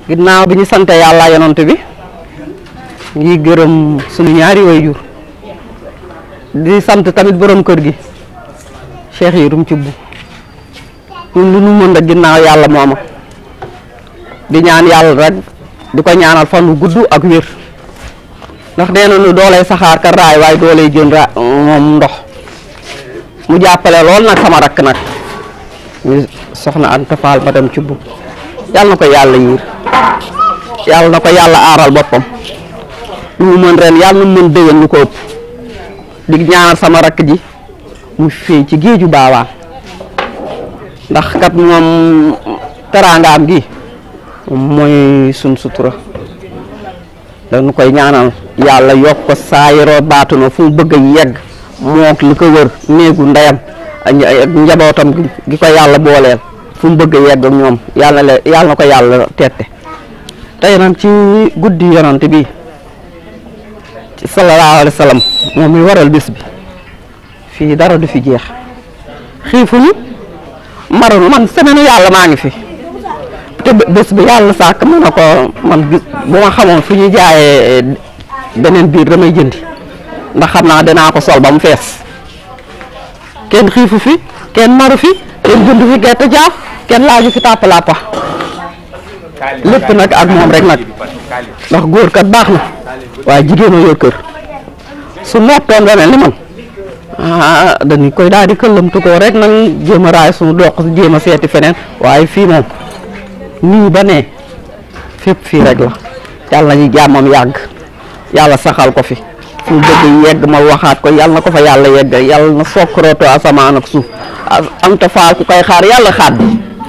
ginnaaw bi ñu sante yàlla yonent bi ngi gërëm suñu ñaari waajur di sant tamit borom kër gi Cheikh Yérim Thioub ñun lu nu mën rek ginnaaw yàlla mooma di ñaan yàlla rek di ko ñaanal fan wu gudd ak wér ndax nee nañu dooley saxaar ka raay waaye dooley jën ra moom ndox mu jàppale lool nag sama rakk nag ñu soxna Anta Fall madame Thioub yàlla na ko yàlla yiir yàlla na ko yàlla aaral boppam lu mu mën ren yàlla na mu mën déwén lu ko ëpp di ñaanal sama rakk ji mu fii ci géeju baawaan ndax kat moom teraangaam gi mooy sun sutura dañu koy ñaanal yàlla yokk ko saayiroo baatu na fu mu bëgg a yegg mook li ko wër néegu ndeyam ak njabootam gi ko yàlla booleel fu mu bëgg a yegg ak ñoom yàlla na yàlla na ko yàlla tette tey nag ci guddi yonante bi ci sallallahu alayhi wa sallam moom mi waral bis bi fii dara du fi jeex xiifuñu marunu man semaine yàlla maa ngi fi te bés bi yàlla sàkk mën na ko man gis bu ma xamoon fu ñuy jaayee beneen biir damay jëndi ndax xam naa dinaa ko sol ba mu fees kenn xiifu fi kenn maru fi kenn jënd fi gerte jaaf kenn laaju fi tàppalàppa lépp nag ak moom rek nag ndax góor kat baax na waaye jigéen a yor kër su noppoon ba mel ni man ah dañu koy daal di këllamtu ko rek nag jéem a raay suñu doq jéem a seeti feneen waaye fii moom nii ba ne fépp fii rek la yàlla nañu jàmmam yàgg yàlla saxal ko fi fu mu bëgg yegg ma waxaat ko yàlla na ko fa yàlla yegg yàlla na sokkorooto asamaan ak suuf am ta faal ku koy xaar yàlla xaat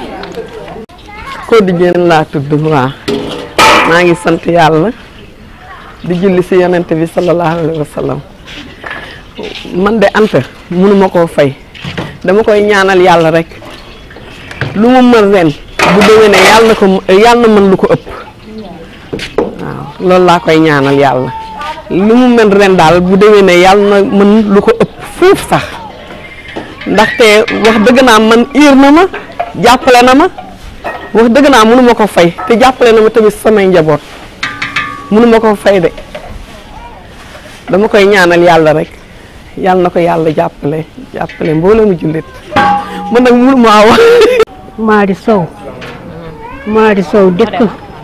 Codé Diène laa tudd waa maa ngi sant yàlla di julli si yonent bi sallallahu alayhi wa sallam man de Anta mënuma koo fay dama koy ñaanal yàlla rek lu mu mën ren bu déwénee yàlla na ko yàlla na mën lu ko ëpp waaw loolu laa koy ñaanal yàlla lu mu mën ren daal bu déwénee yàlla na mën lu ko ëpp fuuf sax ndaxte wax dëgg naa man iir na ma jàppale na ma wax dëgg naa mënu ma ko fay te jàppale na ma tamit samay njaboot mënu ma ko fay de dama koy ñaanal yàlla rek yàlla na ko yàlla jàppale jàppale mbooloo mu jullit man nag mënu maa wax Maadi Sow Maadi Sow dëkk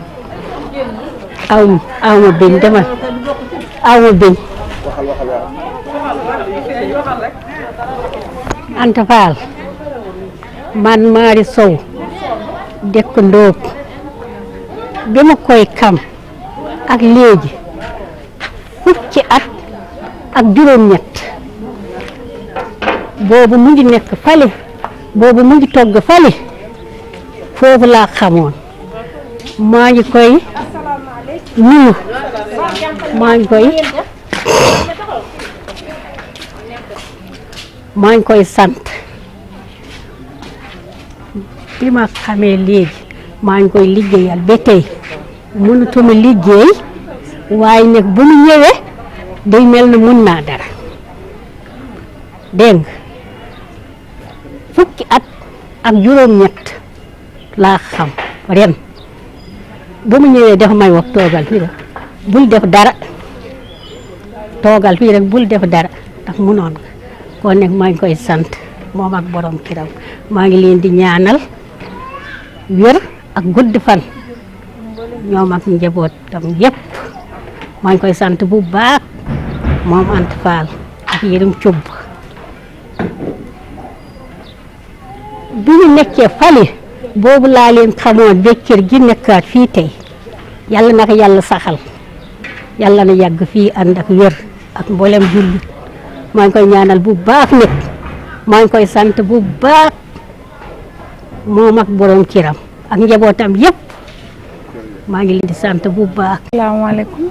aw aw ma biñ demal aw ma biñ Anta Fall man Maadi Sow dëkk Ndóob bi ma koy kam ak léegi fukki at ak juróom-ñett boobu mu ngi nekk fale boobu mu ngi togg fale foofu laa xamoon maa ngi koy nuyu maa ngi koy maa ngi koy sant bi ma xamee léegi maa ngi koy liggéeyal ba tey mënutuma liggéey waaye nag bu mu ñëwee day mel na mun naa dara dégg nga fukki at ak juróom-ñett laa xam ren bu mu ñëwee dafa may wax toogal fii rek bul def dara toogal fii rek bul def dara ndax munoon nga kon nag maa ngi koy sant moom ak borom kiram maa ngi leen di ñaanal wér ak gudd fan ñoom ak njabootam yépp maa ngi koy sant bu baax moom Anta Fall ak Yérim Thioub bi ñu nekkee fale boobu laa leen xamoon ba kër gi nekkaat fii tey yàlla na ko yàlla saxal yàlla na yàgg fii ànd ak wér ak mboolem jullit maa ngi koy ñaanal bu baax nag maa ngi koy sant bu baax moom ak borom kiram ak njabootam yépp maa ngi leen di sant bu baax. asalaamaaleykum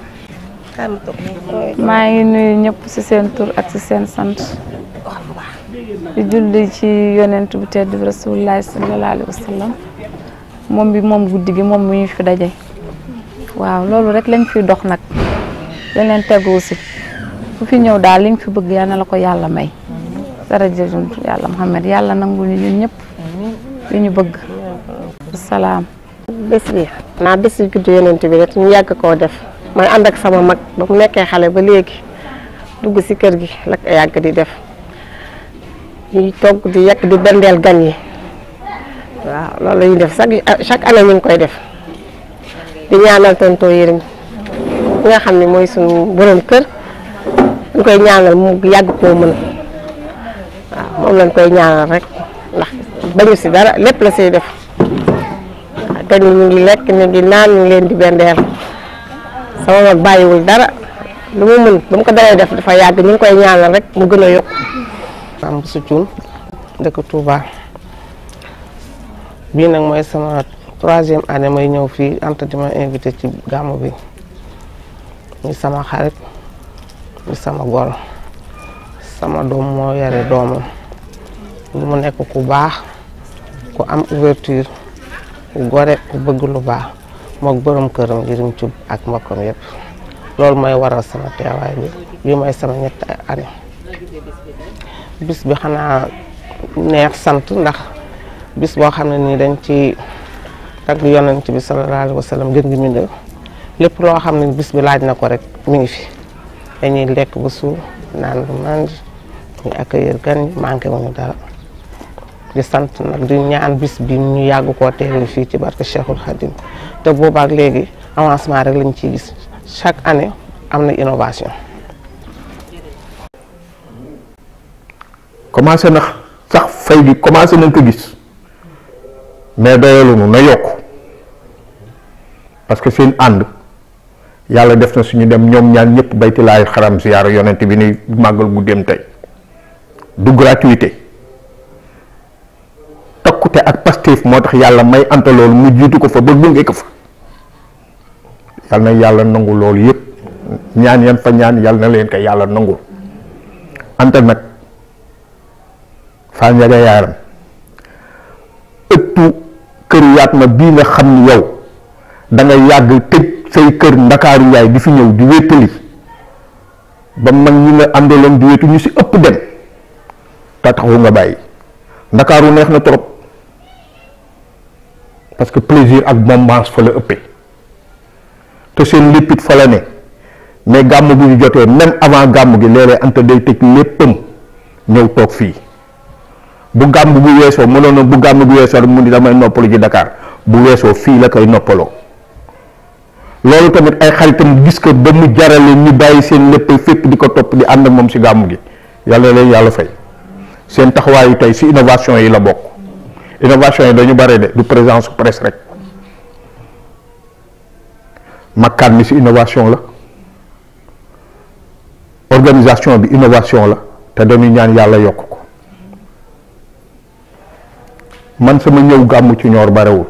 maa ngi nuyu ñëpp ci seen tur ak ci seen sant di julli ci yonent bu tedd bi rasulullahi sallallahu alayhi wa sallam moom bi moom guddi gi moom mu ñu fi daje waaw loolu rek lañ fi dox nag dañ leen tegu si fu fi ñëw daal liñ fi bëgg yal na la ko yàlla may dara jëjum yàlla Muhammad yàlla nangul ñu ñun ñëpp li ñu bëgg salaam bés bi naa bés yi juddu yonent bi rek ñu yàgg koo def may ànd ak sama mag ba mu nekkee xale ba léegi dugg si kër gi la ko yàgg di def ñuy togg di yekk di bendeel gan yi waaw loolu la ñuy def chaque chaque année ñu ngi koy def di ñaanal tonton Yërim ki nga xam ne mooy suñu borom kër ñu koy ñaanal mu yàgg koo mën waaw moom lañ koy ñaanal rek ndax bañu si dara lépp la siy def gan yi ñu ngi lekk ñu ngi naan ñu ngi leen di bendeel sama mag bàyyiwul dara lu mu mën ba mu ko dalee def dafa yàgg ñu ngi koy ñaanal rek mu gën a yokk am su cuun dëkk Touba bii nag mooy sama troisième année may ñëw fii Anta di ma invité ci gàmmu bi muy sama xarit muy sama gol sama doom moo yore doomam lu mu nekk ku baax ku am ouverture ku gore ku bëgg lu baax mook borom këram Yërim Cub ak mbokkam yëpp loolu mooy waral sama teewaay bi bii mooy sama ñetti année bis bi xanaa neex sant ndax bis boo xam ne nii dañ ci tagg yonent bi sallallahu alayhi wa sallam gën gi mindee lépp loo xam ne bis bi laaj na ko rek mi ngi fi dañuy lekk ba suur naan bu mànd ñu accueillir gan ñi manqué wuñu dara di sant nag di ñaan bis bi ñu yàgg koo teewee fii ci barke Cheikhul Khadim te boobaak léegi avancement rek lañ ciy gis chaque année am na innovation commencé na sax fay gi commencé nañ ko gis mais doyalunu na yokk parce que seen ànd yàlla def na suñu dem ñoom ñaan ñëpp bayti laay xaram ziyaara yonent bi ni màggal guddeem tey du gratuité takkute ak pastéef moo tax yàlla may anta loolu mu jiitu ko fa ba gunge ko fa yàlla na yàlla nangu loolu yëpp ñaan yan fa ñaan yàlla na leen ko yàlla nangul anta nag faa njaga yaaram ëttu kër yaat ma bii nga xam ni yow da nga yàgg tëj say kër ndakaaru yaay di fi ñëw di wéttali ba mag ñi nga àndaloon di wétu ñu si ëpp dem te taxu nga bàyyi ndakaaru neex na trop parce que plaisir ak bombance fa la ëppee te seen léppit fa la ne mais gàmm bu ñu jotee même avant gàmm gi léeg-léeg anta day tëj léppam ñëw toog fii bu gàmm bu weesoo mënoon na bu gàmm bu weesoo rek mu ni damay noppalu ci Dakar bu weesoo fii la koy noppaloo loolu tamit ay xaritam gis ko ba mu jarale ñu bàyyi seen lépp fépp di ko topp di ànd ak moom si gàmm gi yàlla leen yàlla fay seen taxawaayu tey si innovation yi la bokk innovation yi dañu bare de du présence presse rek makkaan mi si innovation la organisation bi innovation la te dañuy ñaan yàlla yokk ko man sama ñëw gàmmu ci ñoor barewul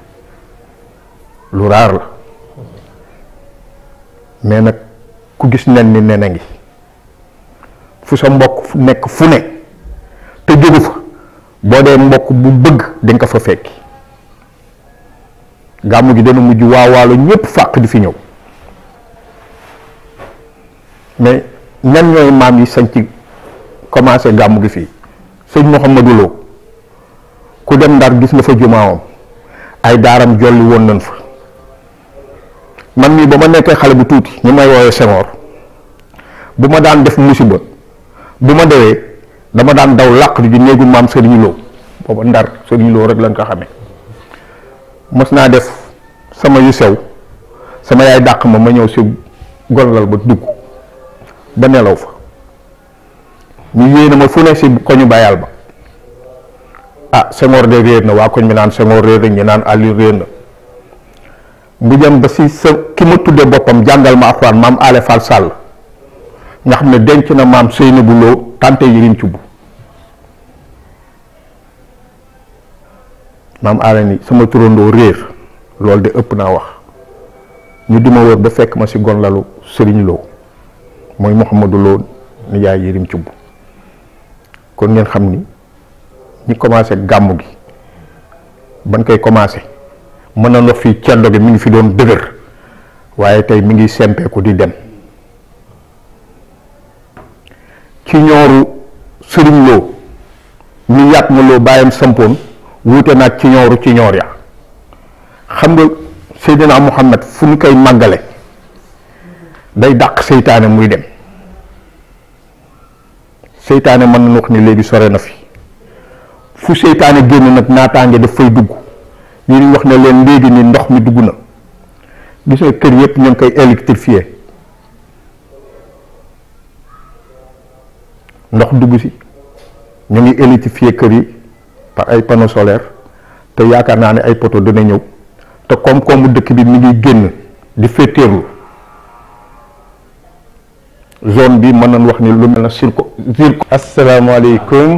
lu raar la mais nag ku gis nen ni nen a ngi fu sa mbokk nekk fu ne te jógu fa boo dee mbokk bu bëgg di nga ko fa fekki gàmmu gi dana mujj waawaalo ñëpp fàq di fi ñëw mais ñan ñooy maam yi sañ ci commencé gàmmu gi fii sëñ Mouhamadou Lo ku dem ndar gis nga fa jumaawam ay daaram jolli woon nañ fa man mii ba ma nekkee xale bu tuuti ñu may woowee Senghor bu ma daan def musiba bu ma dewee dama daan daw làq di néegu maam Serigne Lo booba ndar Serigne Lo rek lañ ko xamee mos naa def sama yu sew sama yaay dàq ma ma ñëw si gonlal ba dugg ba nelaw fa ñu yéene ma fu ne si koñu bayal ba ah Senghor de réer na waa koñ mi naan Senghor réer na ñu naan Aliou réer na mu dem ba si sa ki ma tuddee boppam jàngal ma alxuraan maam Ale Fall Sall nga xam ne denc na maam Seynabou Lo tante Yërim Cubb maam Ale ni sama turandoo réer loolu de ëpp naa wax ñu di ma wër ba fekk ma si gonlalu Sëriñ Lo mooy Mouhamadou Lo nijaay Yërim Cubb kon ngeen xam ni ñi commencé gàmmu gi ban koy commencé mën na ndox fii ceddo gi mi ngi fi doon dëgër waaye tey mi ngi sempeeku di dem ci ñooru sëriñ loo ñu yàtt ma loo bàyyam sampoon wuute naag ci ñooru ci ñoor ya xam nga Seydina Muhammad fu ñu koy màggale day dàq seytaane muy dem seytaane mën nañu wax ni léegi sore na fi fu seytaane génn nag naataange daf fay dugg ñu ngi wax ne leen léegi ni ndox mi dugg na gis nga kër yëpp ñu ngi koy électrifié ndox dugg si ñu ngi électrifié kër yi par ay panneaux solaires te yaakaar naa ne ay poto dana ñëw te koom-koomu dëkk bi mi ngi génn di féeteerlu zone bi mën nañ wax ni lu mel na circo circo asalaamaaleykum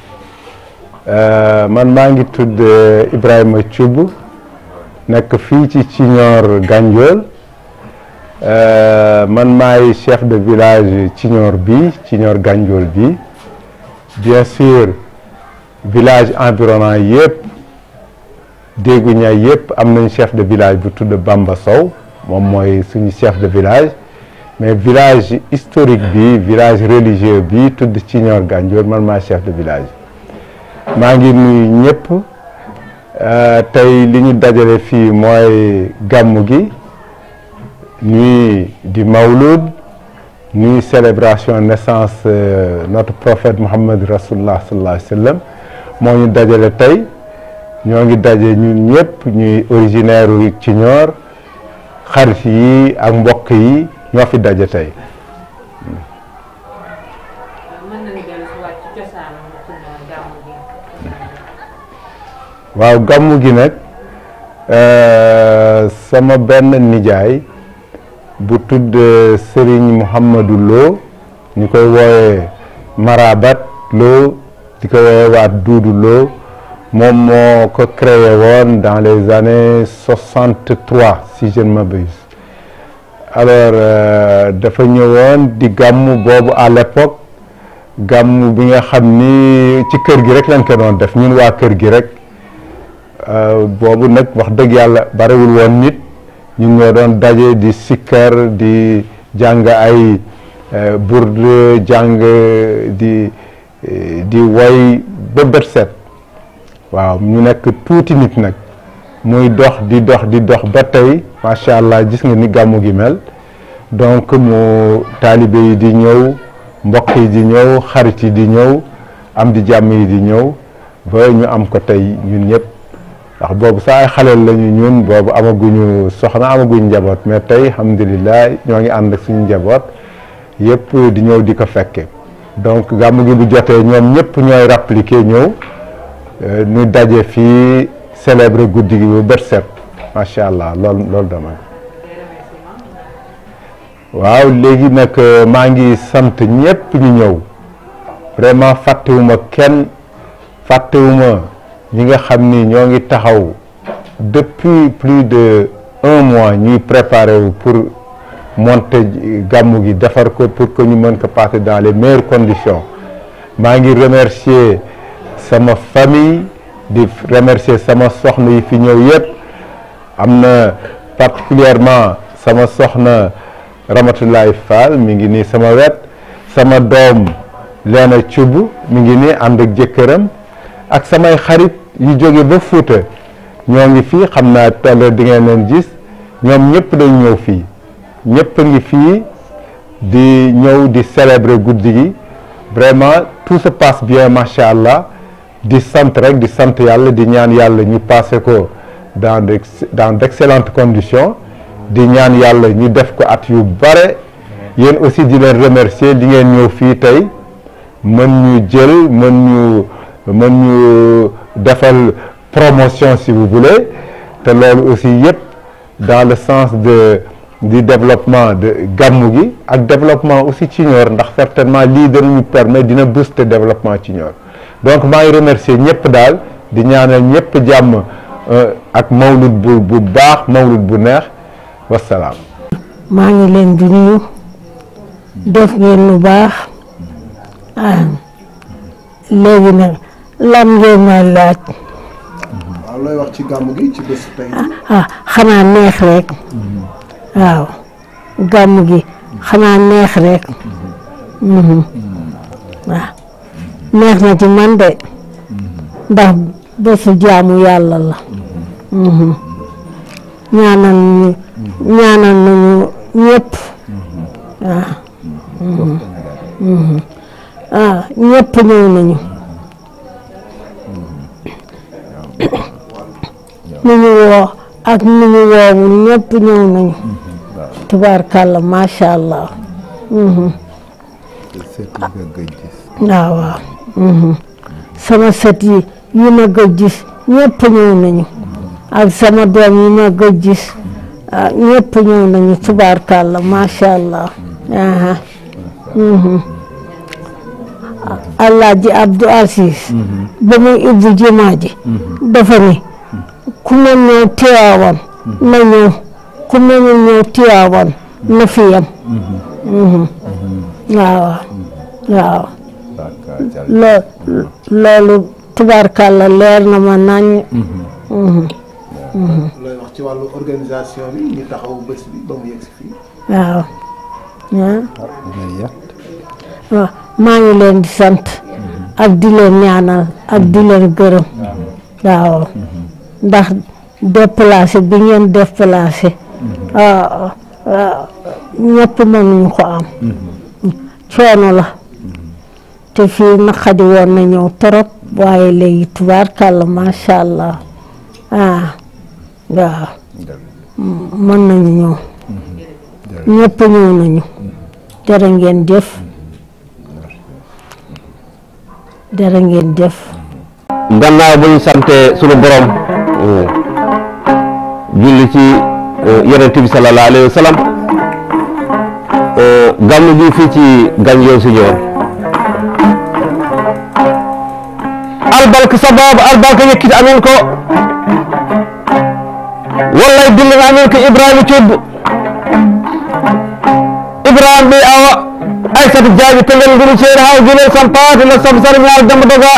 man maa ngi tudd Ibrahima Thioub nekk fii ci Ciñoor Gandiol man maay chef de village Ciñoor bi Ciñoor Gandiol bi bien sûr village environnant yëpp déggu ñaay yëpp am nañ chef de village bu tudd Bamba Sow moom mooy suñu chef de village mais village historique bi village religieux bi tudd Ciñoor Gandiol man maay chef de village maa ngi nuyu ñëpp tey li ñu dajale fii mooy gàmmu gi nuit di Mawlud nuit célébration naissance notre prophète Muhammad Rasulullah sallallahu alayhi wa sallam moo ñu dajale tey ñoo ngi daje ñun ñëpp ñuy originaire u Ciñoor xarit yi ak mbokk yi ñoo fi daje tey waaw gàmmu gi nag sama benn nijaay bu tudd Serigne Mouhamadou Lo ñu koy woowe Marabat Lo di ko woowe waat Duudu Lo moom moo ko créé woon dans les années soixante trois si je ne m'abuse alors dafa ñëwoon di gàmmu boobu à l'époque gàmmu bi nga xam ni ci kër gi rek lañ ko doon def ñun waa kër gi rek boobu nag wax dëgg yàlla barewul woon nit ñun ñoo doon daje di sikkar di jàng ay burd jàng di di woy ba bët set waaw ñu nekk tuuti nit nag muy dox di dox di dox ba tey macha allah gis nga ni gàmmu gi mel donc mu taalibe yi di ñëw mbokk yi di ñëw xarit yi di ñëw am di jàmm yi di ñëw ba ñu am ko tey ñun ñëpp ndax boobu sax ay xaleel lañu ñun boobu amaguñu soxna amaguñu njaboot mais tey alhamdulilah ñoo ngi ànd ak suñu njaboot yëpp di ñëw di ko fekke donc gàmmu gi bu jotee ñoom ñëpp ñooy rappliquer ñëw ñu daje fii célébrer guddi gi bu bët set macha allah loolu loolu dama waaw léegi nag maa ngi sant ñëpp ñu ñëw vraiment fàttewuma kenn fàttewuma ñi nga xam ni ñoo ngi taxaw depuis plus de un mois ñuy préparer wu pour monter gàmmu gi defar ko pour que ñu mën ko passer dans les meilleures conditions maa ngi remercier sama famille di remercier sama soxna yi fi ñëw yëpp am na particulièrement sama soxna Ramatoulaye Fall mi ngi nii sama wet sama doom Leena Thioub mi ngi nii ànd ak jëkkëram ak samay xarit yu jóge ba Fuuta ñoo ngi fii xam naa tolle di ngeen leen gis ñoom ñëpp dañ ñëw fii ñëpp a ngi fii di ñëw di célébrer guddi gi vraiment tout se passe bien macha allah di sant rek di sant yàlla di ñaan yàlla ñu passé ko dans de dans d'excellentes conditions di ñaan yàlla ñu def ko at yu bare yéen aussi di leen remercier li ngeen ñëw fii tey mën ñu jël mën ñu mën ñu defal promotion si vous voulez te loolu aussi yëpp dans le sens de du développement de gàmmu gi ak développement aussi Ciñoor ndax certainement lii danañu permettre dina booster développement Ciñoor donc maa ngi remercier ñëpp daal di ñaanal ñëpp jàmm ak mawlud bu bu baax mawlud bu neex wasalaam. maa ngi leen di nuyu def ngeen lu baax ah léegi nag lan ngeen may laaj waaw looy wax ci gàmmu gi ci bés tey ah xanaa neex rek waaw gàmmu gi xanaa neex rek waaw neex na ci man de ndax bésu jaamu yàlla la ñaanal ñu ñaanal nañu ñëpp waaw ah ñëpp ñëw nañu ñu ñu woo ak ñu ñu woowul ñëpp ñëw nañu tubaarkàlla macha allah waaw waaw sama sët yi yi ma gëj gis ñëpp ñëw nañu ak sama doom yi ma gëj gis ah ñëpp ñëw nañu tubaarkàlla macha allah aha Alaaji Abdou Aziz ba muy ibbu jumaa ji dafa ni ku ma ñëw Tiwaawan na ñëw ku ma ñëw Tiwaawan na fi yam waaw waaw loo loolu tubaarkàlla leer na ma nañ looy wax ci wàllu organisation bi ñu taxaw bés bi ba mu yegg si fii. waaw waaw maa ngi leen di sant ak di leen ñaanal ak di leen gërëm waaw ndax déplacé bi ngeen déplacé waaw ñëpp mënuñu ko am coono la te fii naqadi woon na ñëw torop waaye léegi tubaarkàlla macha allah ah waaw mën nañu ñëw ñëpp ñëw nañu jërë ngeen jëf jërë ngeen jëf gannaaw bu ñu sante sunu borom julli ci yonent bi sallallahu alayhi wa sallam gàmmu gi fii ci Gandiol Signor albarka sabab albarka yekkiti amen ko wallay dillin amen ko ibrahima coddu ibrahima ɓe awa aissata jaaɓi pelel nguru ceeri haw guilel sampate no saabu sara ñaal demba doga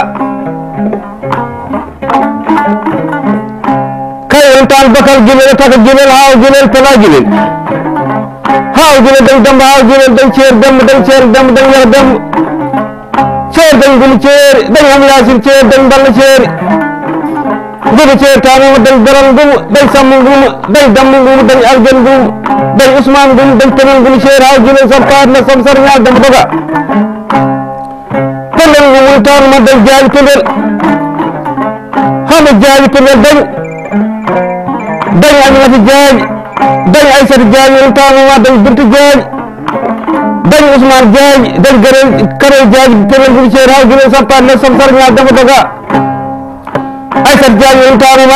kay en tan bakal guilel taka guilel haw guilel pela guilel haw guilel dañ demba haw guilel dañ ceer demba dañ ceer demba dañ yara demba ceer dañ gulu ceeri dañ ham yasin ceeri dañ balla ceeri gudu ceeri tanuma dañ daral ngumu dañ sammu ngumu dañ dammu ngumu dañ algen ngumu dañ ousmane ngumu dañ penel ngulu ceeri haw guilel sampate no saabu sara ñaal demba doga pelel ngumul tanuma dañ jaaɓi pelel hama jaaɓi pelel dañ dañ aminata jaaƴi dañ aissata jaaƴi on tanuma dañ binta jaaƴi dañ ousmane jaaƴi dañ garel karel jaaƴi pelel ngulu ceeri haw guilel sampate no saabu sara ñaal demba doga aissata jaaƴi on tanuma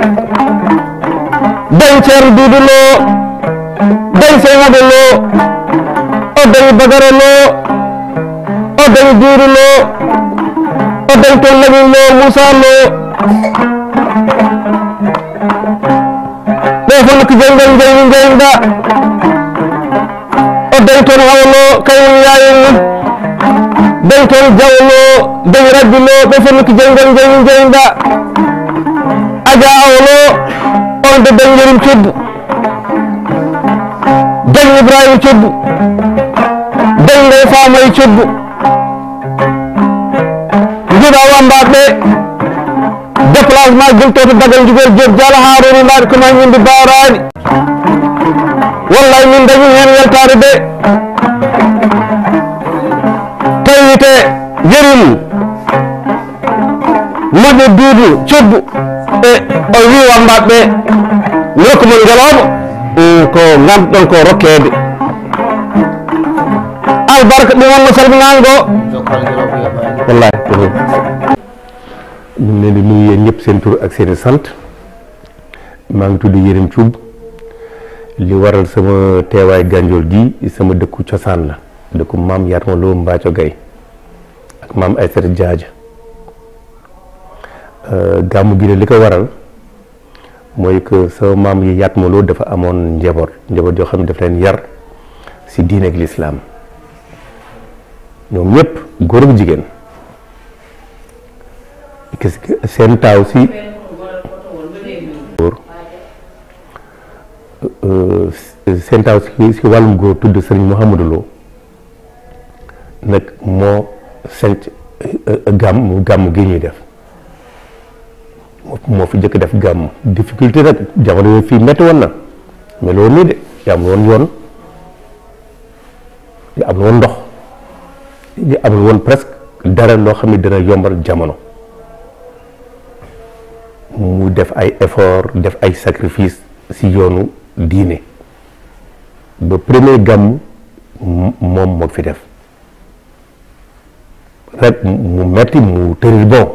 dañ ceerno duudu lo dañ seynado lo o dañi bagara lo o dañi duudu lo o dañ toon lamin lo moussa lo ɓe fof nokko jeyngol jeyni jeyda o dañ toon hawlo kayen yayen mum dañ toon jawlo dañ rabbi lo ɓe fof nokko jeyngol jeyni jeyda aja awlo on de dañ yerim coddu dañ ibrahima coddu dañ ndey famoye coddu jiɗa wambaɓe déplacement giltoto dagal jugol job diala haruni mbaɗi ko mañinde barani wallay min dañi hen weltare de tawite yerim moƴƴo duudu coddu e o wi wambaɓe rokkumon ngeloɓo ko ganduɗon ko rokkede albarka ɗum wonno salminango wallahi ñu ngi leen di nuyu yéen ñëpp seen tur ak seen i sant maa ngi tudd Yérim Thioub li waral sama teewaay Gandiol gi sama dëkku cosaan la dëkku maam Yatma Lo Mbaaco Gay ak maam Aysata Jaaja gàmmu gi ne li ko waral mooy que sama maam yi Yatma Lo dafa amoon njaboot njaboot yoo xam ne daf leen yar si diine ak lislaam ñoom ñëpp góor ak jigéen gis seen taaw si góor seen taaw si si wàllum góor tudd sëriñ Mouhamadou Lo nag moo sanc gàmm gàmm gi ñuy def moo fi jëkk def gàmm difficulté nag jamono yooyu fii métti woon na mais loolu nii de yaa amul woon yoon yaa amul woon ndox yaa amul woon presque dara loo xam ne dina yombal jamono mu def ay effort def ay sacrifice si yoonu diine ba premier gàmm moom moo fi def rek mu metti mu tëri bon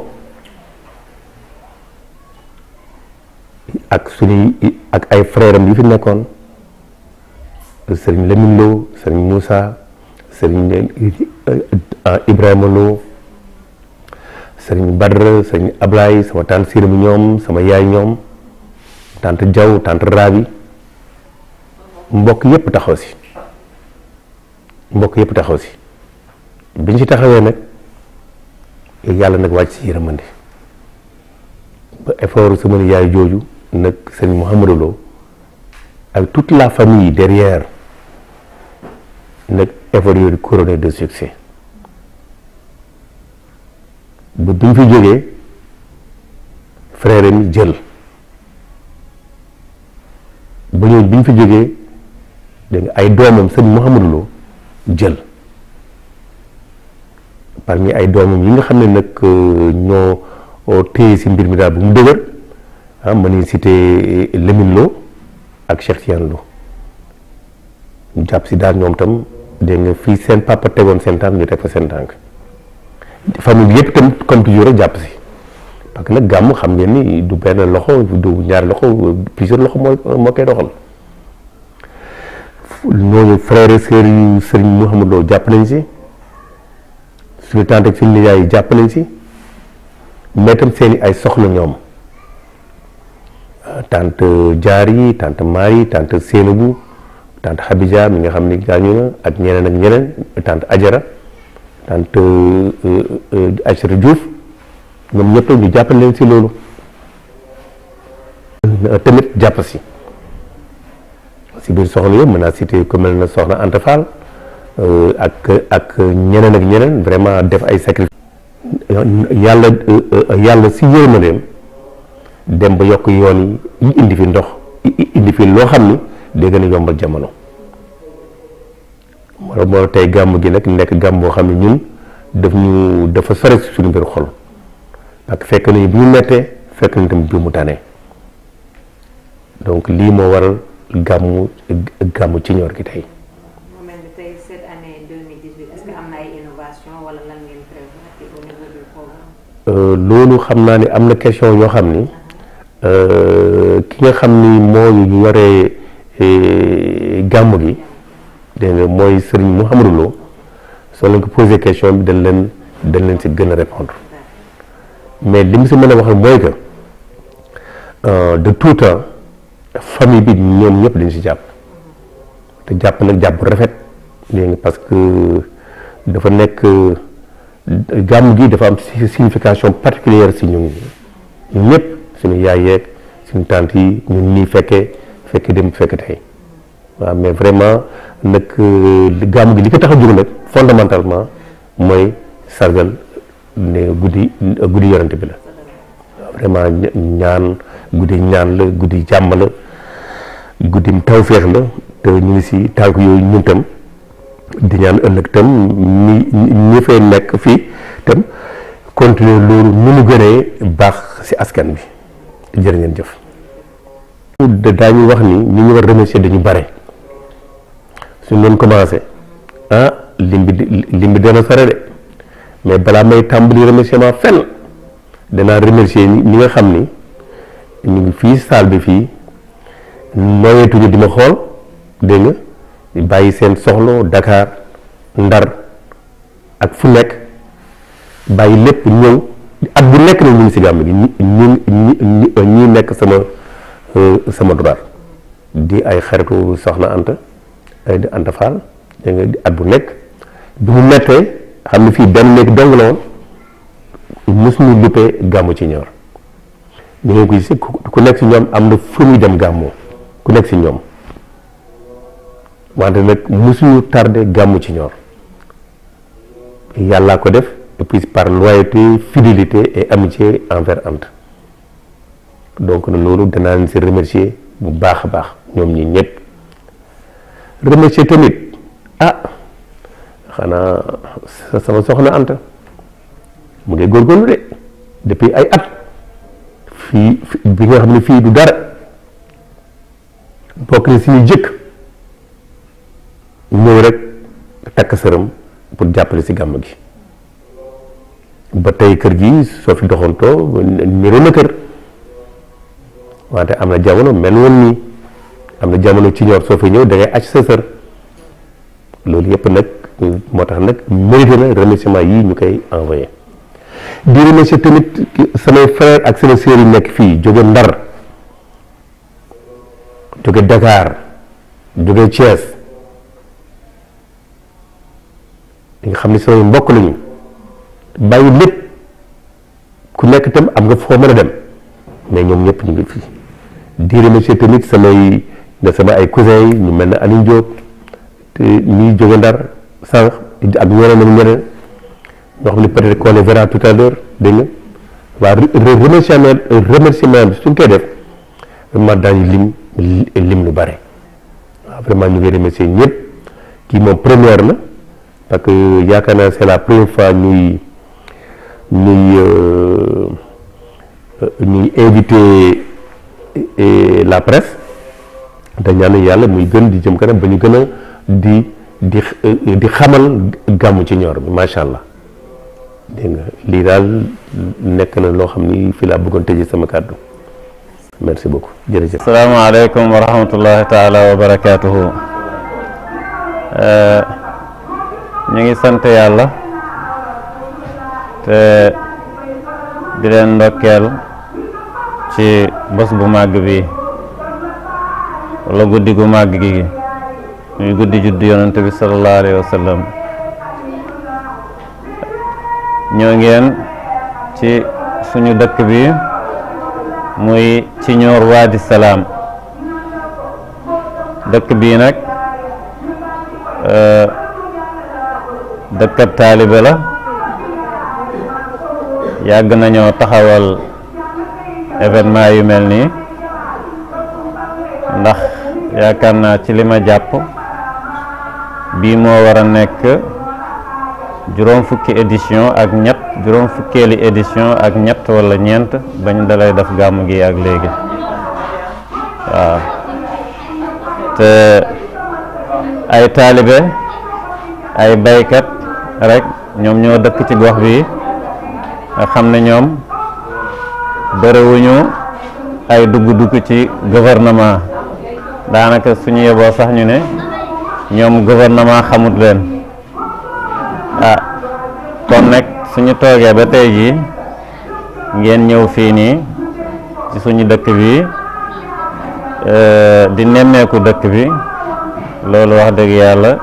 ak suñuy ak ay frère am yi fi nekkoon sëriñ Lamine Lo sëriñ Moussa sëriñ Ibrahima Lo sëriñ Badra sëriñ Ablaye sama tante Sirami ñoom sama yaay ñoom tante Diaw tante Rabi mbokk yépp taxaw si mbokk yépp taxaw si biñ ci taxawee nag yàlla nag wàcc si yërmande ba effort sama yaay jooju nag sëriñ Mouhamadou Lo ak toute la famille derrière nag effort yooyu couronné de succès ba bi ñu fi jógee frère mi jël ba ñooñu bi ñu fi jógee dégg nga ay doomam sëñ Mouhamadou Lo jël parmi ay doomam yi nga xam ne nag ñoo téye si mbir mi daal bu mu dëgër ah ma ni cité Lamine Lo ak Cheikh Tidiane Lo ñu jàpp si daal ñoom tam dégg nga fii seen papa tegoon seen tànk ñu teg fa seen tànk famille yëpp tam comme toujours rek jàpp si parce que nag gàmm xam ngeen ni du benn loxo du ñaari loxo plusieurs loxo mooy moo koy doxal ñooñu frères et sœurs yu sëriñ Mouhamadou Lo jàpp nañ si suñu tante ak suñu nijaay yi jàpp nañ si mais tam seeni ay soxla ñoom tante Diary tante Marie tante Sénébou tante Khadija mi nga xam ni gaañu na ak ñeneen ak ñeneen tante Ajara tante Aïssata Diouf ñoom ñëpp ñu jàppale leen si loolu tamit jàpp si si biir soxna yëpp mën naa cité ku mel na soxna Anta Fall ak ak ñeneen ak ñeneen vraiment def ay sacrifice yàlla yàlla si yërmandeem dem ba yokk yoon yi indi fi ndox indi fi loo xam ni day gën a yombal jamono moo moo tey gàmm gi nag nekk gàmm boo xam ne ñun daf ñu dafa sore si suñu biir xol parce que fekk nañu bi ñu mettee fekk nañu tamit bi mu tànnee donc lii moo waral gàmmu gàmmu ci ñor gi tey. mu mel ni tey cette année 2018 est-ce que am na ay innovation wala lan ngeen prévoir au niveau du programme. loolu xam naa ni am na question yoo xam ni ki nga xam ni moo yore gàmm gi dégg nga mooy Serigne Mouhamadou Lo soo leen ko posé question bi dañ leen dañ leen si gën a répondre mais li mu si mën a wax mooy que de tout temps famille bi ñoom ñëpp dañ si jàpp te jàpp nag jàpp bu rafet dégg nga parce que dafa nekk gàmm gi dafa am signification particulière si ñun ñun ñëpp suñu yaay yeeg suñu tante yi ñun nii fekkee fekkee dem fekke tey waaw mais vraiment nag gàmm gi li ko tax a jóg nag fondamentalement mooy sargal ne guddi guddi yorante bi la vraiment ñaan guddi ñaan la guddi jàmm la guddi tawféex la te ñu ngi si tànk yooyu ñun tam di ñaan ëllëg tam ñi ñi fay nekk fii tam continuer loolu nu mu gënee baax si askan bi jërë ngeen jëf daañu wax ni ñi ñu war remercier dañu bare suñ leen commencé ah lim bi lim bi dana sore de mais balaa may tàmbali remerciement fenn danaa remercier ñi nga xam ni ñu ngi fii salle bi fii nooyeetuñu di ma xool dégg nga bàyyi seen soxlo Dakar Ndar ak fu nekk bàyyi lépp ñëw at bu nekk nag ñu ngi si gàmm gi ñi ñi ñi nekk sama sama droit di ay xaritu soxna Anta di Anta Fall dégg nga at bu nekk bi mu mettee xam ne fii benn néeg dong la woon mosuñu luppee gàmmu ci ñor ñu ngi ko gis ku nekk si ñoom am na fu muy dem gàmmoo ku nekk si ñoom wante nag mosuñu tardé gàmmu ci ñor yàllaa ko def et puis par loyauté fidélité et amitié envers Anta donc na loolu danaa leen si remercier bu baax a baax ñoom ñi ñëpp remercier tamit ah xanaa sama soxna Anta mu ngi góorgóorlu de depuis ay at fii bi nga xam ne fii du dara bokk na si ñu jëkk ñëw rek takk sëram pour jàppale si gàmm gi ba tey kër gi soo fi doxantoo niroo na kër wante am na jamono mel woon nii am na jamono ci ñor soo fi ñëw da ngay acc sa sër loolu yëpp nag moo tax nag mérité na remerciement yii ñu koy envoyé di remercier tamit samay frère ak sama sœur yi nekk fii jóge Ndar jóge Dakar jóge Thiès li nga xam ne samay mbokk lañu bàyyi lépp ku nekk itam am nga foo mën a dem mais ñoom ñëpp ñu ngi fii di remercier tamit samay nga sama ay cousins yi ñu mel ne Aliou Diop te ñuy jóge Ndar sànq ak ñeneen ak ñeneen ñoo xam ne peut-être qu'on les verra tout à l'heure dégg nga waa remerciement remerciement bi suñ koy def vraiment daañu lim lim lu bare waaw vraiment ñu ngi remercier ñëpp kii moom première la parce que yaakaar naa c'est la première fois ñuy ñuy ñuy invité la presse da ñaan yàlla muy gën di jëm kanam ba ñu gën a di di di xamal gàmmu ci ñor bi macha allah dégg nga lii daal nekk na loo xam ni fii laa bëggoon tëjee sama kàddu merci beaucoup jërëjëf. asalaamaaleykum wa rahmatullahi taala wa barakaatuhu ñu ngi sant yàlla te di leen ndokkeel ci bés bu màgg bi wala guddi gu màgg gi muy guddi juddu yonent bi sallallahu alayhi wa sallam ñoo ngeen ci suñu dëkk bi muy ci ñoor waadi salaam dëkk bii nag dëkkab taalibe la yàgg nañoo taxawal événement yu mel nii ndax yaakaar naa ci li ma jàpp bii moo war a nekk juróom fukki édition ak ñett juróom fukkeeli édition ak ñett wala ñeent bañ dalay def gàmmu gi ak léegi waaw te ay taalibe ay baykat rek ñoom ñoo dëkk ci gox bi nga xam ne ñoom bëriwuñu ay dugg-dugg ci gouvernement daanaka suñu yeboo sax ñu ne ñoom gouvernement xamut leen ah kon nag suñu toogee ba tey jii ngeen ñëw fii nii ci suñu dëkk bi di nemmeeku dëkk bi loolu wax dëgg yàlla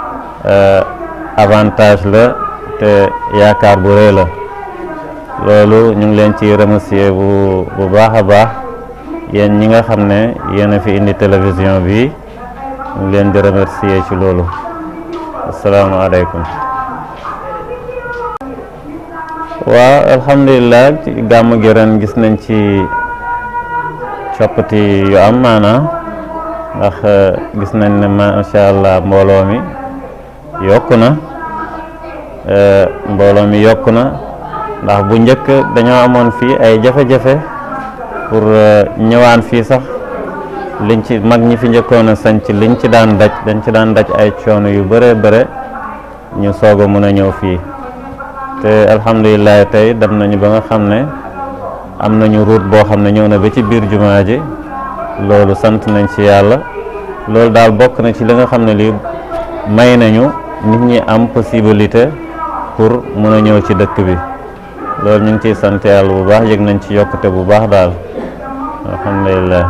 avantage la te yaakaar bu rëy la loolu ñu ngi leen ci remercier bu bu baax a baax yéen ñi nga xam ne yéen a fi indi télévision bi ñu ngi leen di remercier ci loolu asalaamaaleykum waaw alhamdulilah ci gàmm gi ren gis nañ ci coppati yu am maanaa ndax gis nañ ne macha allah mbooloo mi yokku na mbooloo mi yokku na ndax bu njëkk dañoo amoon fii ay jafe-jafe pour ñëwaan fii sax liñ ci mag ñi fi njëkkoon a sanc liñ ci daan daj dañ ci daan daj ay coono yu bare bare ñu soog a mun a ñëw fii te alhamdulilah tey dem nañu ba nga xam ne am nañu route boo xam ne ñëw na ba ci biir jumaa ji loolu sant nañ ci yàlla loolu daal bokk na ci li nga xam ne lii may nañu nit ñi am possibilité pour mun a ñëw ci dëkk bi loolu ñu ngi ciy sant yàlla bu baax yëg nañ ci yokkute bu baax daal alhamdulilah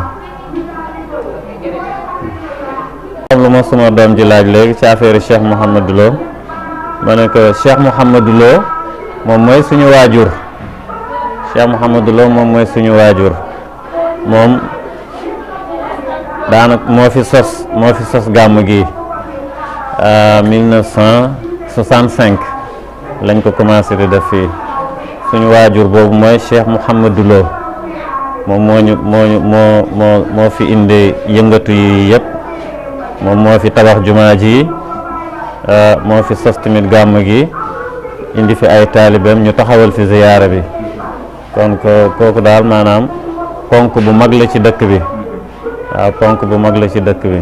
xam lu ma suma doom ji laaj léegi ci affaire Cheikh Mouhamadou Lo ma ne ko Cheikh Mouhamadou Lo moom mooy suñu waajur Cheikh Mouhamadou Lo moom mooy suñu waajur moom daanaka moo fi sos moo fi sos gàmm gi 1965 lañ ko commencé di def fii suñu waajur boobu mooy Cheikh Mouhamadou Lo moom moo ñu moo ñu moo moo moo fi indi yëngatu yi yëpp moom moo fi tabax jumaa ji moo fi sos tamit gàmm gi indi fi ay taalibeem ñu taxawal fi ziyaara bi kon ko kooku daal maanaam ponk bu mag la ci dëkk bi waaw ponk bu mag la ci dëkk bi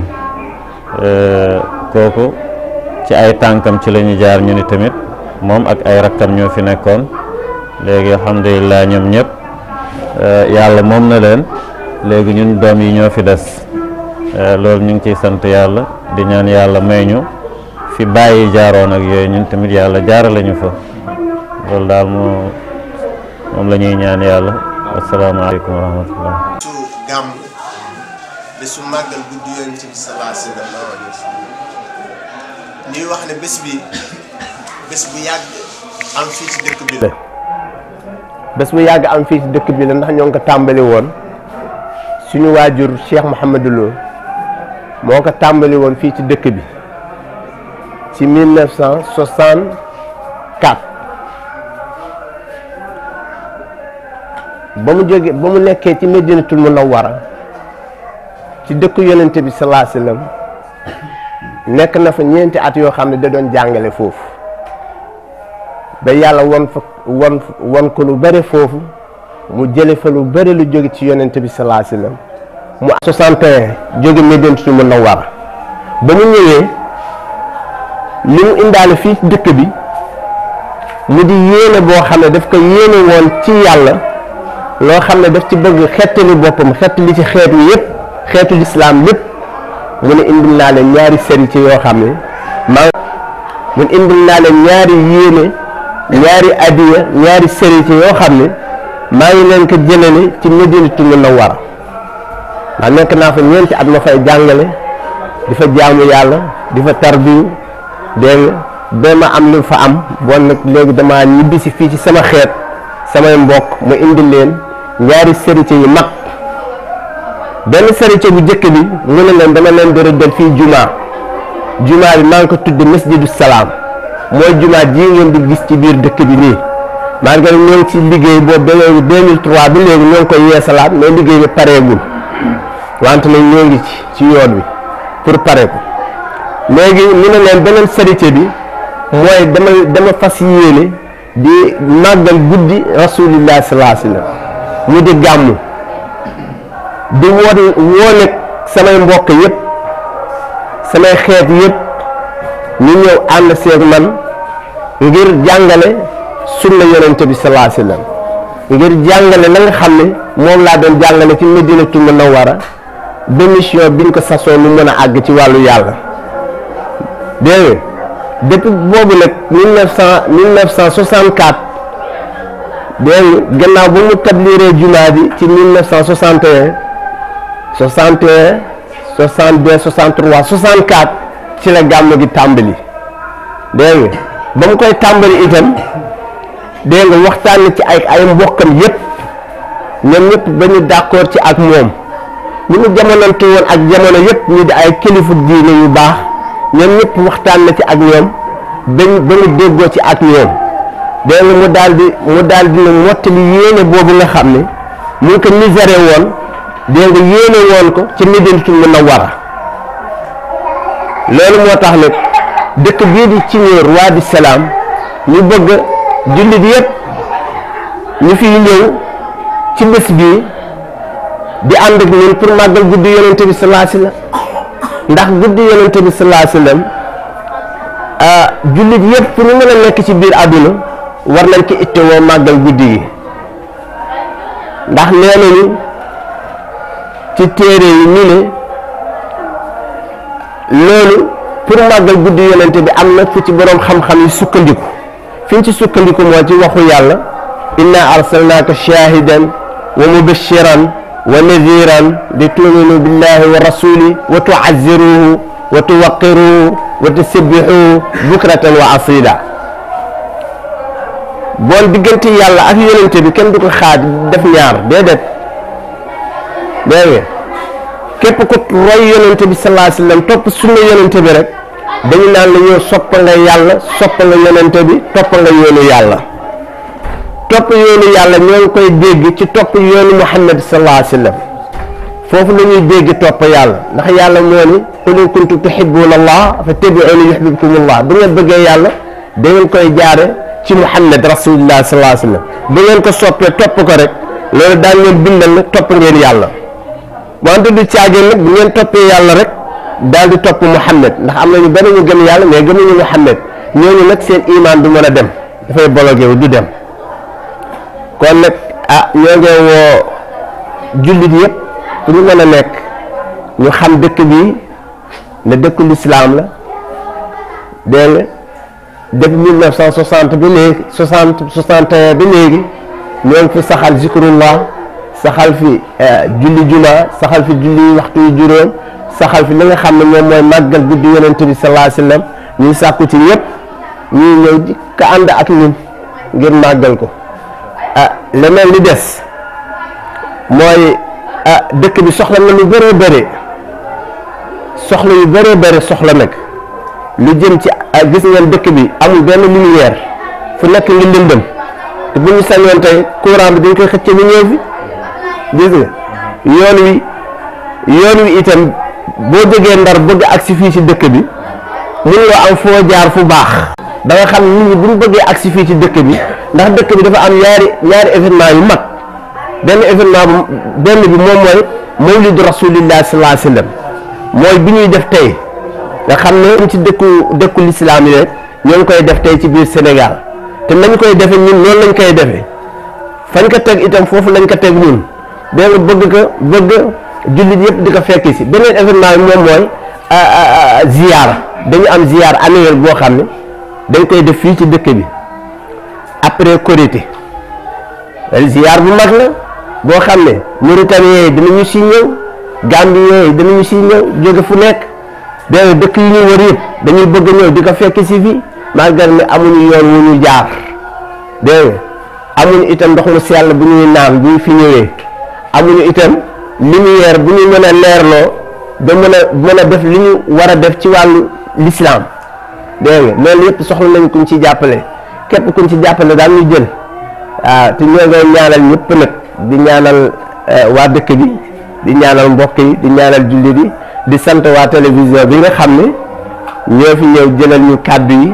kooku ci ay tànkam ci la ñu jaar ñu ni tamit moom ak ay rakkam ñoo fi nekkoon léegi alhamdulilah ñoom ñëpp yàlla moom na leen léegi ñun doom yi ñoo fi des loolu ñu ngi ciy sant yàlla di ñaan yàlla may ñu fi bàyyi jaaroon ak yooyu ñun tamit yàlla jaarale ñu fa loolu daal moo moom la ñuy ñaan yàlla asalaamaaleykum wa rahmatullah su gàmm bésu màggal guddi yonent bi sallallahu alayhi wa sallam ñuy wax ne bés bi bés bu yàgg am fii ci dëkk bi la bés bu yàgg am fii ci dëkk bi la ndax ñoo ngi ko tàmbali woon suñu waajur Cheikh Mouhamadou Lo moo ko tàmbali woon fii ci dëkk bi ci 1964 ba mu jóge ba mu nekkee ci Medinatul Munawwara ci dëkk yonente bi salaa sallam nekk na fa ñeenti at yoo xam ne da doon jàngale foofu ba yàlla won fa won won ko lu bëri foofu mu jële fa lu bëri lu jóge ci yonente bi salaa sallam mu 61 jóge Medinatul Munawwara ba mu ñëwee li mu indaale fii ci dëkk bi mu di yéene boo xam ne daf ko yéene woon ci yàlla loo xam ne daf ci bëgg xettali boppam xettali ci xeet wi yëpp xeetu lislaam lépp mu ne indil naa leen ñaari sérité yoo xam ne maa mu ne indil naa leen ñaari yéene ñaari adiya ñaari sérité yoo xam ne maa ngi leen ko jëlale ci Madinatu Munawwara ndax nekk naa fa ñeenti at ma fay jàngale di fa jaamu yàlla di fa tarbiyu dégg nga ba ma am lu fa am bon nag léegi damaa ñibbisi fii ci sama xeet samay mbokk mu indi leen ñaari sérité yu mag benn sérité bu njëkk bi mu ne leen dama leen di rëddal fii jumaa jumaa bi maa ngi ko tudde masjidu salaam mooy jumaa ji ngeen di gis ci biir dëkk bi nii maa ngi ñoo ngi ci liggéey boobu ba léegi 2003 bi léegi ñoo ngi koy yeesalaat mais liggéey bi pareegul wante nag ñoo ngi ci ci yoon wi pour pare ko léegi mu ne leen beneen sérité bi mooy dama dama fas yéene di màggal guddi rasulillah sallallahu alayhi wasallam mu di gàmmu di woon woo nag samay mbokk yëpp samay xeet yëpp ñu ñëw ànd seeg man ngir jàngale sunna yonente bi sallallahu alayhi wasallam ngir jàngale la nga xam ne moom laa doon jàngale ci Madinatul Munawwara ba mission biñ ko sasoo mu mën a àgg ci wàllu yàlla dégg nga depuis boobu nag mille neuf cent mille neuf cent soixante quatre dégg nga gannaaw ba mu tabliiree jumaa bi ci mille neuf cent soixante et un soixante et un soixante deux soixante trois soixante quatre ci la gàmm gi tàmbali dégg nga ba mu koy tàmbali itam dégg nga waxtaan na ci ay ay mbokkam yépp ñoom ñëpp ba ñu d'accord ci ak moom ñu mu jamonante woon ak jamono yépp ñu di ay kilifa diine yu baax ñoom ñëpp waxtaan na ci ak ñoom bañ ba mu déggoo ci ak ñoom dégg nga mu daal di mu daal di ne mottali yéene boobu nga xam ne mu ngi ko miséré woon dégg nga yéene woon ko ci Madinatul Munawwara loolu moo tax nag dëkk bii di ci ñëw roi du salaam ñu bëgg jullit yépp ñu fiy ñëw ci bés bii di ànd ak ñun pour màggal guddi yonente bi sallallahu alayhi wasallam ndax guddi yonente bi sallallahu alayhi wasallam jullit yépp pour ñu mën a nekk ci biir àdduna war nañ ko ittewoo màggal guddi gi ndax nee nañu ci téere yi ñu ne loolu pour màggal guddi yonente bi am na fu ci boroom xam-xam yi sukkandiku fi ñu ci sukkandiku moo ci waxu yàlla inna arsalnaaka shahidan wa mubashiran wa nadhiran li tuminu billahi wa rasuli wa tuazziruhu wa tuwaqiruhu wa tusabbihuhu bukratan wa asila boon diggante yàlla ak yonente bi kenn du ko xaaj def ñaar déedéet dégg nga képp ku roy yonente bi sallallahu alayhi wasallam topp sunna yonente bi rek dañu naan la ñëw soppa nga yàlla soppa nga yonente bi toppa nga yoonu yàlla topp yoonu yàlla ñoo ngi koy dégg ci topp yoonu Muhammad sallallahu alayhi wa sallam foofu la ñuy dégg topp yàlla ndax yàlla moo ni qul in kuntum tuhibbuna allah fattabi'uni yuhbibkumullah bu ngeen bëggee yàlla da ngeen koy jaare ci Muhammad rasulullah sallallahu alayhi wa sallam bu ngeen ko soppee topp ko rek loolu daan ngeen bindal ne topp ngeen yàlla wante du caageen nag bu ngeen toppee yàlla rek daal di topp Muhammad ndax am na ñu bari ñu gëm yàlla mais gëmuñu Muhammad ñooñu nag seen iman du mën a dem dafay bologé wu du dem kon nag ah ñoo ngi woo jullit yëpp fu ñu mën a nekk ñu xam dëkk bi ne dëkku lislaam la dégg nga depuis 1960 bi léegi 60 61 bi léegi ñoo ngi fi saxal zikrullah saxal fi julli juma saxal fi julli waxtu yu juróom saxal fi li nga xam ne moom mooy màggal guddi yonent bi sallallahu alayhi wasallam ñuy sàkku ci ñëpp ñuy ñëw di ko ànd ak ñun ngir màggal ko ah leneen li des mooy ah dëkk bi soxla na lu bëree bëri soxla yu bëree bëri soxla nag lu jëm ci gis ngeen dëkk bi amul benn lumière fu nekk ngi lëndëm te bu ñu sañoon tey courant bi dañ koy xëcce bi ñëw fi gis nga yoon wi yoon wi itam boo jógee ndar bëgg agsi fii ci dëkk bi mënuloo am foo jaar fu baax da nga xam nit ñi bu ñu bëggee agsi fii ci dëkk bi ndax dëkk bi dafa am ñaari ñaari événement yu mag benn événement bu benn bi moom mooy mawlidu rasulillah sallallahu alayhi wasallam mooy bi ñuy def tey nga xam ne ci dëkku dëkku lislaam yi rek ñoo ngi koy def tey ci biir Sénégal te nañ koy defee ñun noonu lañ koy defee fañ ko teg itam foofu lañ ko teg ñun dégg nga bëgg ko bëgg jullit yëpp di ko fekki si beneen événement bi moom mooy ziyaara dañu am ziyaar annuel boo xam ne dañ koy def fii ci dëkk bi après Korité ziyaar bu mag la boo xam ne Mauritaniens yi dinañu si ñëw Gambiens yi dinañu si ñëw jóge fu nekk dégg nga dëkk yi ñu wër yëpp dañuy bëgg ñëw di ko fekk si fii malgré ne amuñu yoon wu ñu jaar dégg nga amuñu itam ndox mu sell bu ñuy naan bu ñu fi ñëwee amuñu itam lumière bu ñu mën a leerloo ba mën a mën a def li ñu war a def ci wàllu l'islam dégg nga loolu yëpp soxla nañ kuñ ci jàppale képp kuñ ci jàppale daal ñu jël waaw te ñoo ngay ñaanal ñëpp nag di ñaanal waa dëkk bi di ñaanal mbokk yi di ñaanal jullit yi di sant waa télévision bi nga xam ne ñoo fi ñëw jëlal ñu kàddu yi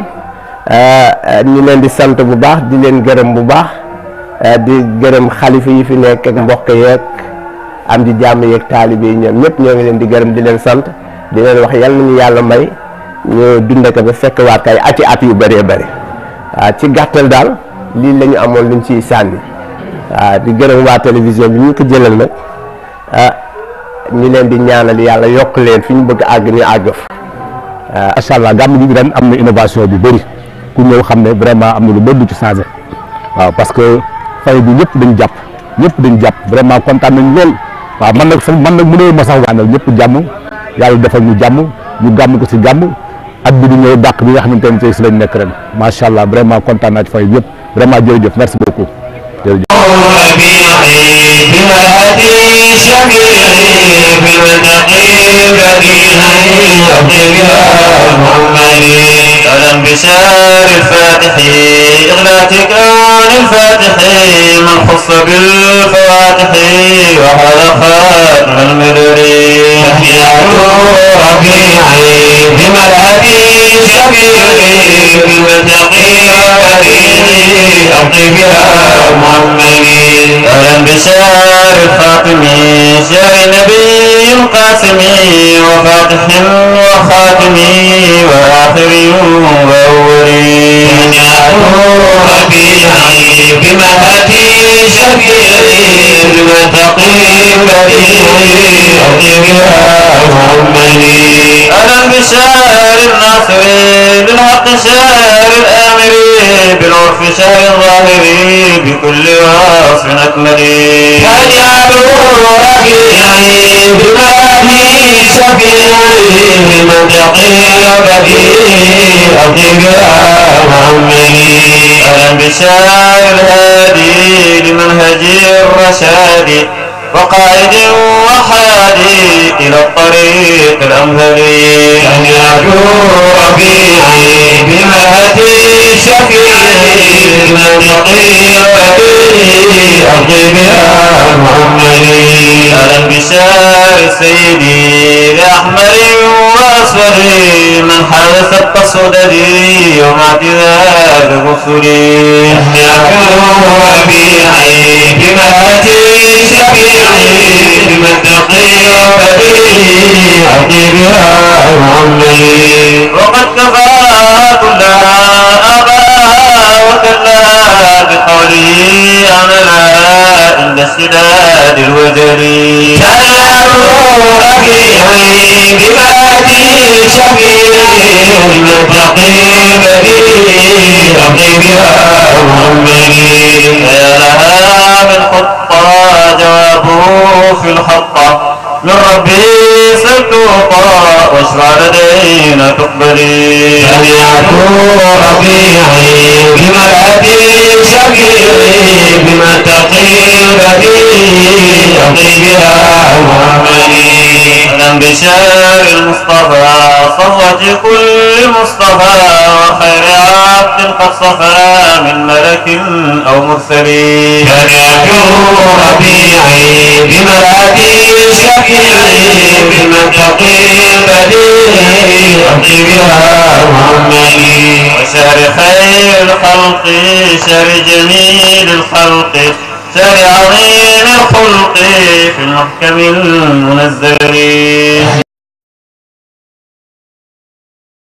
ñu leen di sant bu baax di leen gërëm bu baax di gërëm xalifa yi fi nekk ak mbokk yeeg am di jàmm yeeg taalibe yi ñoom ñëpp ñoo ngi leen di gërëm di leen sant di leen wax yal nañu yàlla may ñu dund ko ba fekk waat kay ati at yu bëree bëri waaw ci gàttal daal lii la ñu amoon luñ ciy sànni waaw di gërëm waa télévision bi ñu ko jëlal nag ah ñu leen di ñaanal yàlla yokk leen fi ñu bëgg àgg ñu àgg fa. macha allah gàmm gi ren am na innovation bu bëri ku ñëw xam ne vraiment am na lu bëri lu ci changé waaw parce que fay bi ñëpp dañ jàpp ñëpp dañ jàpp vraiment kontaan nañ lool waaw man nag sax man nag mënoo ma sax waanal ñëpp jàmm yàlla defal ñu jàmm ñu gàmm ko si jàmm at bi di ñëw dàq bi nga xamante ne tey si lañ nekk ren macha allah vraiment kontaan naa ci fay yëpp vraiment jërëjëf merci beaucoup jërëjëf. أهلا بشار الفاتح إغلاق كون الفاتح من خص بالفواتح وهذا خاتم المدري ربيعي بملهبي شفيعي بالمتقي أرضي بها محمدي أهلا بشار الخاتم شار النبي القاسم وفاتح وخاتم وآخر وأولي ربيعي بمهدي شفيعي المتقي بديعي أرضي بها محمدي أهلا بشار الناصر بالحق شار الآمر بالعرف شار الظاهر بكل وصف أكمل فاجعله ربيعي بمهدي شفيعي المتقي بديعي أرضي بها محمدي أهلا بشار الهادي لمنهج الرشاد وقائد وحادي إلى الطريق الأمثل أن يرجو ربيعي بمهدي شفيعي من يقي أرضي بها محمدي أهلا بشار سيدي لأحمر وأسود من حدث التصدد يوم اعتذار الرسل أن يرجو ربيعي بمهدي شفيعي من تقي أرضي بها محمدي وقد كفى كلها أبا وكلا بقوله أملا عند اشتداد الوجل ربيعي بمهدي شفيعي من تقي بديعي أرضي بها محمدي يا لها من خطة جوابه في الخطة من ربي ستوطى واشرع لدينا تقبلي أن يكون ربيعي بمرأتي شفيعي بما تقي بديعي أقي بها محمدي أهلا بشار المصطفى صفوة كل مصطفى وخير عبد قد صفى من ملك أو مرسل أن يكون ربيعي بمرأتي شفيعي بما تقي بديعي أقي بها محمدي وشهر خير الخلق شهر جميل الخلق شهر عظيم الخلق في المحكم المنزل